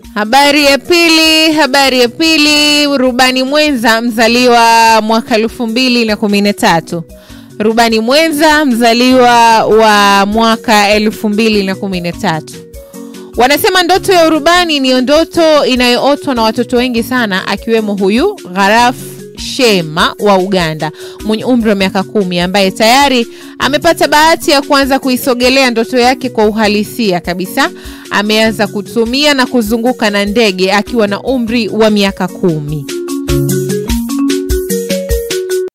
Habari ya pili, habari ya pili. Rubani mwenza mzaliwa mwaka elfu mbili na kumi na tatu. Rubani mwenza mzaliwa wa mwaka elfu mbili na kumi na tatu. Wanasema ndoto ya urubani ni ndoto inayootwa na watoto wengi sana, akiwemo huyu Gharaf Shema wa Uganda mwenye umri wa miaka kumi ambaye tayari amepata bahati ya kuanza kuisogelea ndoto yake kwa uhalisia kabisa. Ameanza kutumia na kuzunguka na ndege akiwa na umri wa miaka kumi.